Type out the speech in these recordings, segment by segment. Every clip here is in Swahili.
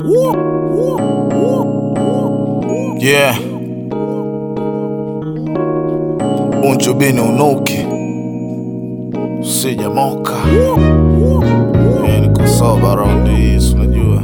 Yeah. Unjubini unuki sijamoka yeah, niko soba round hii unajua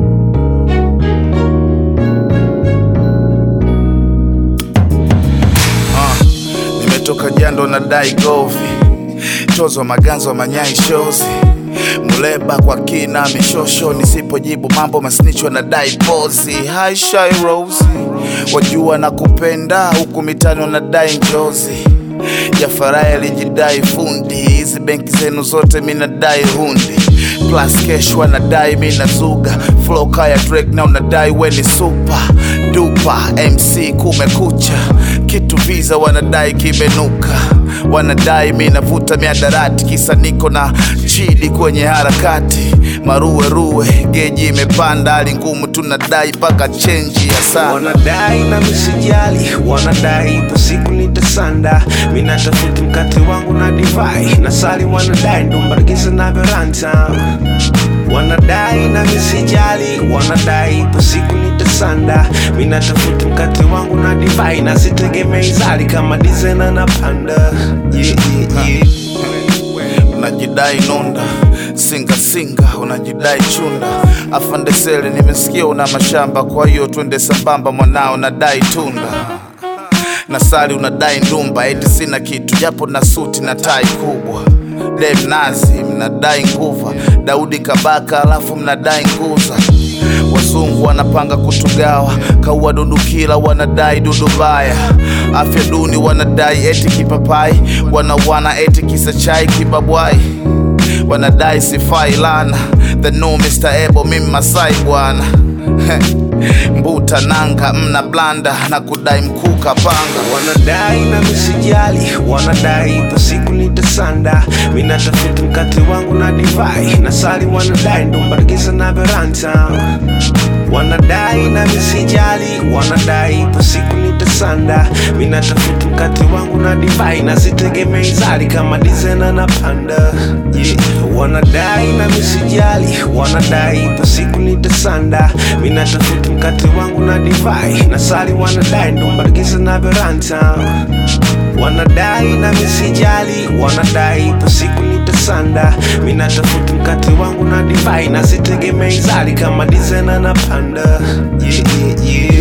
Ah, nimetoka jando na dai govi chozo maganzo manyai shozi muleba kwa kina mishosho nisipojibu mambo masnicho na dai pozi Hi Shy Rose wajua na kupenda huku mitano na dai njozi Jafarai alijidai fundi hizi benki zenu zote minadai hundi plus cash wanadai mina zuga flow kaya Drake na unadai weni super dupa MC kumekucha kitu visa wanadai kimenuka wanadai mi navuta miadarati kisa niko na chidi kwenye harakati maruweruwe geji imepanda hali ngumu tunadai mpaka chenji ya saa wanadai na misijali wanadai ipo siku nitasanda minatafuti mkate wangu na divai na sali wanadai ndombaragiza na veranta wanadai na misijali wanadai ipo siku nitasanda minatafuti mkate wangu na divai na sitegemei zali kama dizena na panda yeah, yeah, yeah. unajidai nunda singa singa unajidai chunda afandesele nimesikia una mashamba kwa hiyo twende sambamba mwanao nadai tunda na sali unadai ndumba eti sina kitu japo na suti na tai kubwa dem nazi mnadai nguva daudi kabaka alafu mnadai nguza wazungu wanapanga kutugawa kaua dudukila wanadai dudubaya afya duni wanadai eti kipapai wanawana eti kisa chai kibabwai wanadai sifai lana the no Mr. Ebo mimi Masai bwana mbuta nanga mna blanda na kudai mkuka panga wanadai na misijali wanadai ipo siku nitasanda minatafuti mkate wangu na divai na sali wanadai ndombaragiza na veranta wanadai na misijali wanadai ipo siku nitasanda minatafuti mkate wangu na divai na sitegemei zali kama dizena na panda yeah. wanadai na misijali wanadai ipo siku nitasanda minatafuti mkate wangu na divai na sali wanadai ndombaragiza na veranta wanadai na misijali wanadai ipo siku nitasanda minatafuti mkate wangu na divai na sitegemei zali kama dizena na panda yeah, yeah, yeah.